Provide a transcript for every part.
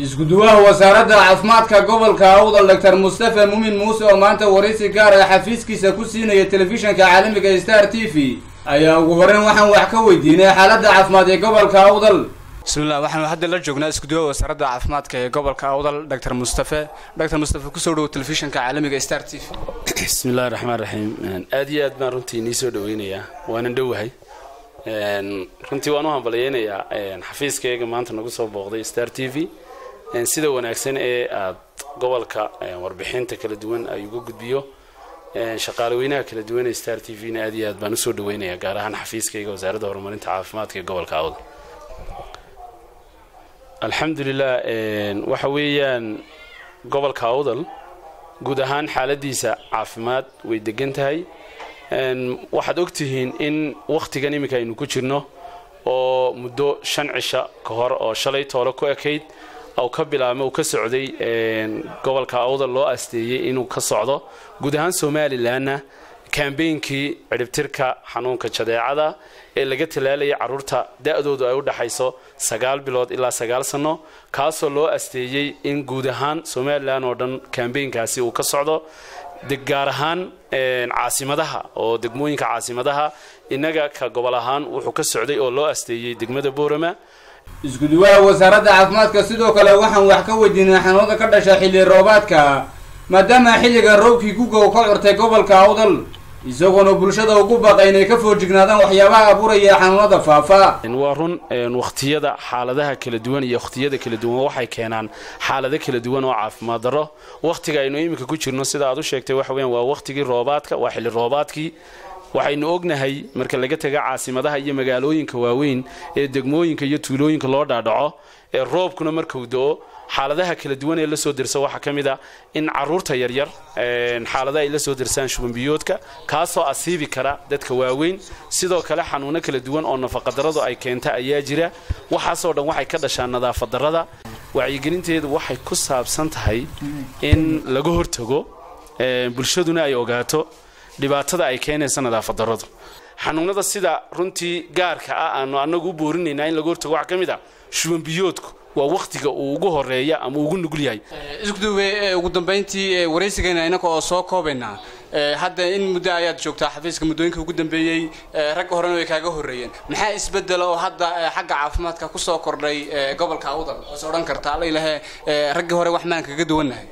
isku-duwaha wasaaradda caafimaadka gobolka awdal doctor mustafa muumin muuse oo maanta waraysi gaar ah xafiiskiisa ku siinaya telefishanka caalamiga star t v ayaa ugu horeyn waxaan wax ka weydiinay xaaladda caafimaad ee gobolka awdal bismillah waxaanu hadda la joognaa isku-duwaha wasaaradda caafimaadka ee gobolka awdal doctor mustafe doctor mustafe kusoo dhowo telefishanka caalamiga star t v bismillahi raxmaan raxiim aad iyo aad baan runtii inii soo dhaweynayaa waanan dhowahay runtii waan u hambalyeynayaa xafiiskayga maanta nagu soo booqday star t v sida wanaagsan ee aad gobolka warbixinta kala duwan ay uga gudbiyo shaqaale weynaha kala duwan ee star t v na aad iyo aad baan usoo dhaweynayaa gaar ahaan xafiiskayga wasaaradda horumarinta caafimaadka ee gobolka awda alxamdulilah waxa weeyaan gobolka awdal guud ahaan xaaladiisa caafimaad way degan tahay waxaad ogtihiin in wakhtigan iminka aynu ku jirno oo muddo shan cisha ka hor oo shalay toole ku ekayd u ka bilaabma uu ka socday gobolka awdal loo asteeyey inuu ka socdo guud ahaan somalilanna kambeynkii ciribtirka xanuunka jadeecada ee laga talaalayay caruurta da-doodu ay u dhaxayso sagaal bilood ilaa sagaal sano kaasoo loo asteeyey in guud ahaan somalilan oo dhan kambeynkaasi uu ka socdo gaar ahaan caasimadaha oo degmooyinka caasimadaha innaga ka gobol ahaan wuxuu ka socday oo loo asteeyey degmada boorama isku-duwaha wasaaradda caafimaadka sidoo kale waxaan wax ka weydiinay xanuunada ka dhasha xilli roobaadka maadaama xilligan roobkii gugow ka curtay gobolka awdal isagoona bulshada ugu baqa inay ka foojignaadaan waxyaabaha abuuraya xanuunada faafa waa run wakhtiyada xaaladaha kala duwan iyo wakhtiyada kala duwan waxay keenaan xaalado kala duwan oo caafimaad darro wakhtiga aynu iminka ku jirno sida aad u sheegtay waxa weyan waa wakhtigii roobaadka waa xilli roobaadkii waxaynu ognahay marka laga taga caasimadaha iyo magaalooyinka waaweyn ee degmooyinka iyo tuulooyinka loo dhaadhaco ee roobkuna markuu do-o xaaladaha kala duwan ee lasoo dirsa waxaa ka mid a in caruurta yaryar xaalada ay la soo dirsaan shubanbiyoodka kaasoo asiibi kara dadka waaweyn sidoo kale xanuuno kala duwan oo nafaqadaradu ay keenta ayaa jira waxaasoo dhan waxay ka dhashaan nadaafadarada wacyigelinteedu waxay ku saabsan tahay in laga hortago bulshaduna ay ogaato dhibaatada ay keenaysa nadaafadaradu xanuunada sida runtii gaarka ah aanu anagu u boorinaynaa in laga hortago waxaa ka mid a shubanbiyoodku waa wakhtiga uu ugu horeeya ama ugu nugul yahay iskuduwe ugu dambeyntii waraysigeena inaga oo soo koobaynaa hadda in muddo ayaad joogtaa xafiiska muddooyinka ugu dambeeyey ragga horena way kaaga horreeyeen maxaa isbedela oo hadda xagga caafimaadka kusoo kordhay gobolka awdal oose odhan karta alla ilahe raggii hore wax maan kaga duwannahay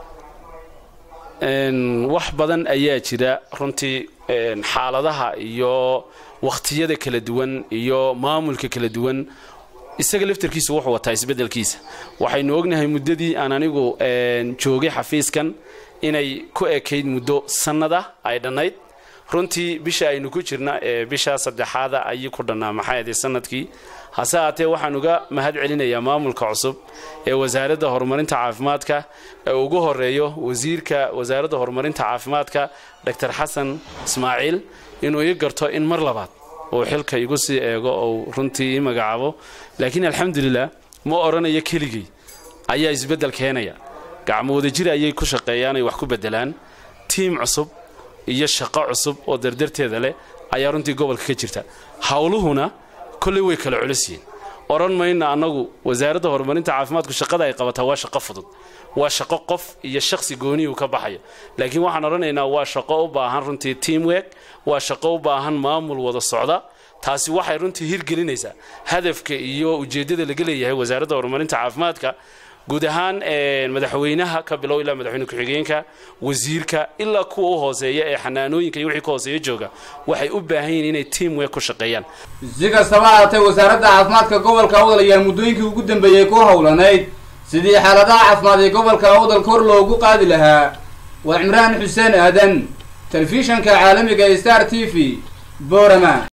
wax badan ayaa jira runtii xaaladaha iyo wakhtiyada kala duwan iyo maamulka kala duwan isaga laftarkiisa wuxuu wataa isbedelkiisa waxaynu ognahay muddadii aan anigu joogay xafiiskan inay ku ekayd muddo sannada ay dhannayd runtii bisha aynu ku jirna ee bisha saddexaada ayay ku dhannaa maxay aday sanadkii hase haatee waxaan uga mahad celinayaa maamulka cusub ee wasaaradda horumarinta caafimaadka ee ugu horeeyo wasiirka wasaaradda horumarinta caafimaadka doctor xasan ismaaciil inuu ii garto in mar labaad uu xilka igu sii eego ou runtii ii magacaabo laakiin alxamdulilah ma odhanayo keligay ayaa isbeddel keenaya gacmo wadajir ayay ku shaqeeyaan ay wax ku beddelaan tiim cusub iyo shaqo cusub oo dardarteeda leh ayaa runtii gobolka ka jirta howluhuna kolley way kala culus yihiin odhan mayna annagu wasaaradda horumarinta caafimaadku shaqada ay qabataa waa shaqo fudud waa shaqo qof iyo shakhsi gooniyuu ka baxayo laakiin waxaan odhanaynaa waa shaqo u baahan runtii teamwork waa shaqo u baahan maamul wada socda taasi waxay runtii hirgelinaysaa hadafka iyo ujeeddada laga leeyahay wasaaradda horumarinta caafimaadka guud ahaan madaxweynaha ka bilow ilaa madaxweyne ku-xigeenka wasiirka ilaa kuwa u hooseeya ee xanaanooyinka iyo wixii ka hooseeya jooga waxay u baahan yihiin inay teamwork ku shaqeeyaan si kastaba haatee wasaaradda caafimaadka gobolka awdal ayaa muddooyinkii ugu dambeeyey ku howlanayd sidii xaaladaha caafimaad ee gobolka awdal kor loogu qaadi lahaa waa cimraan xuseen aadan telefishanka caalamiga star t v boorama